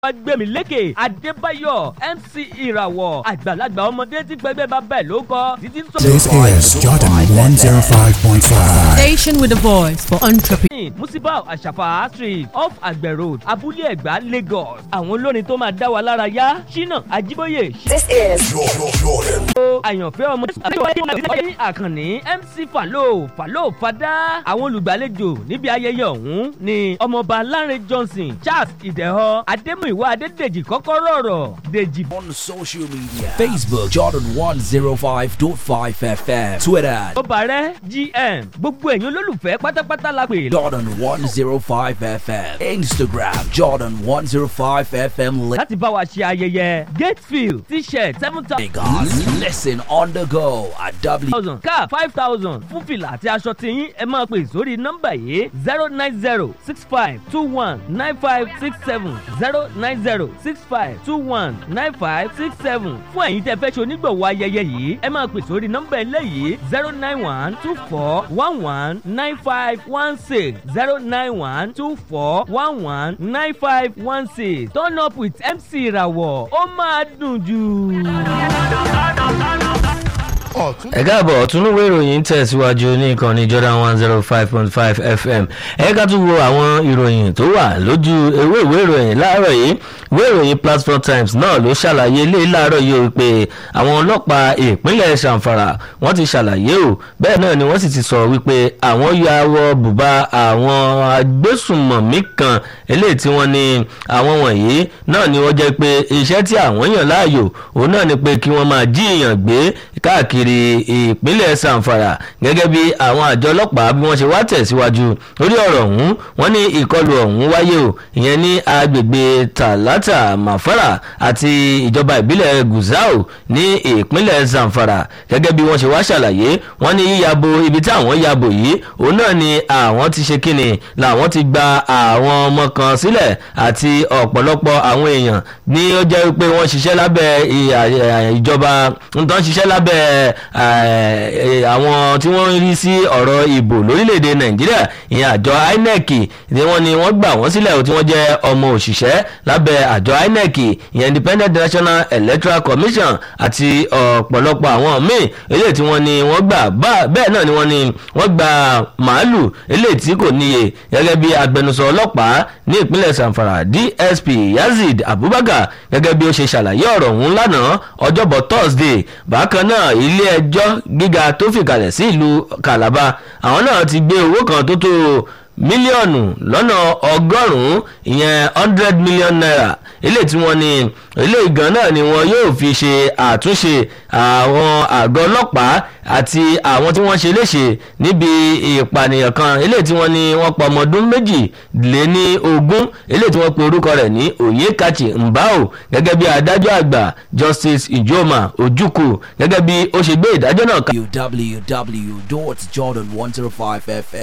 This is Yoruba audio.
gbẹ̀mílékè adébáyọ̀ mc ìràwọ̀ àgbàlagbà ọmọdé tí pẹ́gbẹ́ bá bẹ̀ ló kọ́ títí sọ. This is Jordan 105.5. Station with a voice for entrepreneurs. musibau àṣàfà street off àgbẹ̀ road abúlé ẹ̀gbá lagos àwọn olórin tó máa dá wa lára yá ṣínà àjíbóyè This is ṣó àyànfẹ́ ọmọ ní àkànní mc falo falo fada àwọn olùgbàlejò níbi ayẹyẹ ọ̀hún ni ọmọọba lanre johnson charles ìdẹ̀họ adémúìwá adédèjì kọ́kọ́rọ́ ọ̀rọ̀ dèjì on social media Facebook Jordan 105.5 FM Twitter ọbàrẹ́ gm gbogbo ẹ̀yin olólùfẹ́ pátápátá la pè Jordan 105 FM Instagram Jordan 105 FM láti bá wa ṣe ayẹyẹ gatefield t-shirt seven Lagos Listen on the go at W thousand car five thousand fún fìlà àti aṣọ tiyín ẹ máa pè sórí nọ́mbà yìí zero nine zero six five two one nine five six seven zero nine zero six five two one nine five six seven fún ẹ̀yin tẹ́ fẹ́ ṣe onígbọ̀wọ́ ayẹyẹ yìí ẹ máa pè sórí nọ́mbà eléyìí zero nine one two four one one nine five one six zero nine one two four one one nine five one six turn up with mc ìràwọ̀ ó máa dùn jù. ẹ káàbọ̀ ọ̀túnúwé ìròyìn ń tẹ̀síwájú ní ìkànnì jordan one zero five point five fm ẹ ká tún wo àwọn ìròyìn tó wà lójú ewé ìwé ìròyìn láàárọ̀ yìí ìwé ìròyìn platform times náà ló ṣàlàyé ilé láàárọ̀ yìí o pé àwọn ọlọ́pàá ìpínlẹ̀ sanfara wọ́n ti ṣàlàyé o bẹ́ẹ̀ náà ni wọ́n sì ti sọ wípé àwọn ya wọ bùbá àwọn agbésùnmọ̀mí kan eléyìí tí wọ́n ní àwọn wọ̀nyí náà ni wọ́n jẹ́ pé iṣẹ́ tí àwọn yàn láàyò òun náà ni pé kí wọ́n máa jí èèyàn gbé káàkiri ìpínlẹ̀ sanfara gẹ́gẹ́ bí àwọn àjọ ọlọ́pàá bí wọ́n ṣe wá tẹ̀síwájú lórí ọ̀rọ̀ ọ̀hún wọ́n ní ìkọlù ọ̀hún wáyé o ìyẹn ní agbègbè talata mafara àti ìjọba ìbílẹ̀ guzau ní ìpínlẹ̀ sanfara gẹ́gẹ́ bí wọ́n ṣe wá ṣàlàyé wọ́n ní yíyabo ibi tí àwọn yabo yìí òun náà ni àwọn ti ṣe kíni làwọn ti gba àwọn ọmọ kan sílẹ̀ àti ọ̀pọ̀lọpọ̀ àwọn èèyàn ní ó jẹ́ pé wọ́n ṣiṣẹ́ lábẹ́ ìjọba nǹkan ṣiṣẹ́ lábẹ́ àwọn tí wọ́n ń rí sí ọ̀rọ̀ ìbò lórílẹ̀‐èdè nàìjíríà ìyẹn àjọ inec ni wọ́n ni wọ́n gbà wọ́n sílẹ̀ tí wọ́n jẹ́ ọmọ òṣìṣẹ́ lábẹ́ àjọ inec ìyẹn independent national electoral commission àti ọ̀pọ̀lọpọ̀ àwọn míì eléyìí tí wọ́n ni wọ́n gbà bẹ́ẹ̀ náà ni wọ́n ni wọ́n gba màálù eléyìí tí kò níye gẹ́gẹ́ bí agbẹnusọ ọlọ́pàá ní ìpínlẹ̀ sanfara dsp yazid abubakar gẹ́gẹ́ bí ó ṣe ṣàlàyé ọ̀rọ̀ ọ̀hún lánàá ọjọ́bọ̀ thursday bákan náà ilé ẹjọ́ gíga tó fìkàlẹ̀ sí ìlú calabar àwọn náà ti gbé owó kan tó tó mílíọ̀nù lọ́nà ọgọ́rùn-ún ìyẹn hundred million naira ilé tí wọ́n ní ilé ìgàn náà ni wọ́n yóò fi ṣe àtúnṣe àwọn àgọ́ ọlọ́pàá àti àwọn tí wọ́n ṣe léṣe níbi ìpànìyàn kan ilé tí wọ́n ní wọ́n pa ọmọdún méjì lé ní ogún ilé tí wọ́n pe orúkọ rẹ̀ ní oyekachi mbao gẹ́gẹ́ bí adájọ́ àgbà justice ijoma ojukwu gẹ́gẹ́ bí ó ṣe gbé ìdájọ́ náà kalẹ̀. www.jordan105fm